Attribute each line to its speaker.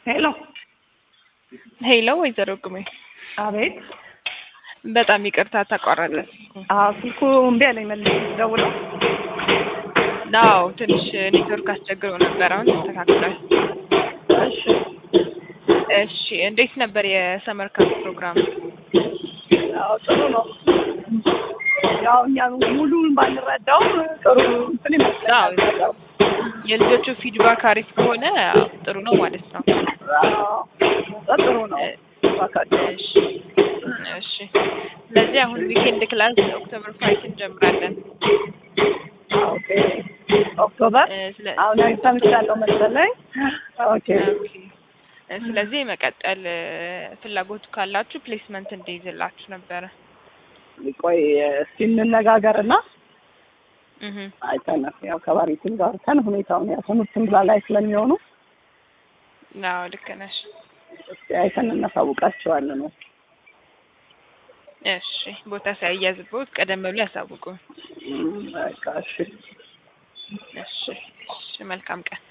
Speaker 1: ሄሎ
Speaker 2: ሄሎ ወይዘሮ ቁሜ
Speaker 1: አቤት።
Speaker 2: በጣም ይቅርታ ተቋረጠ።
Speaker 1: አዎ ስልኩ እምቢ አለኝ መልሼ ስደውለው።
Speaker 2: አዎ ትንሽ ኔትወርክ አስቸግሮ ነበር። አሁን ተስተካክሏል።
Speaker 1: እሺ
Speaker 2: እሺ እንዴት ነበር የሰመር ካምፕ ፕሮግራም?
Speaker 1: ያው ጥሩ ነው። ያው እኛ ሙሉን ባንረዳውም ጥሩ እንትን ይመስላል።
Speaker 2: አዎ የልጆቹ ፊድባክ አሪፍ ከሆነ ጥሩ ነው ማለት ነው።
Speaker 1: አዎ ጥሩ ነው። እባካችሁ
Speaker 2: እሺ እሺ። ስለዚህ አሁን ዊኬንድ ክላስ ኦክቶበር ፋይቭ እንጀምራለን።
Speaker 1: ኦኬ ኦክቶበር
Speaker 2: እ ስለ
Speaker 1: አሁን ሰምቻለሁ መሰለኝ። ኦኬ
Speaker 2: ኦኬ። እ ስለዚህ መቀጠል እ ፍላጎቱ ካላችሁ ፕሌስመንት እንዲይዝላችሁ ነበረ።
Speaker 1: ቆይ እስኪ እንነጋገርና
Speaker 2: እህ
Speaker 1: አይተን ያው ከባሪቲም ጋር ተን ሁኔታውን ያው ትምህርትም ላይ ስለሚሆኑ
Speaker 2: አዎ ልክ ነሽ።
Speaker 1: እስኪ አይተን እናሳውቃቸዋለን ነው።
Speaker 2: እሺ ቦታ ሳይያዝቦት ቀደም ብሎ ያሳውቁ።
Speaker 1: በቃ እሺ።
Speaker 2: እሺ እሺ መልካም ቀን።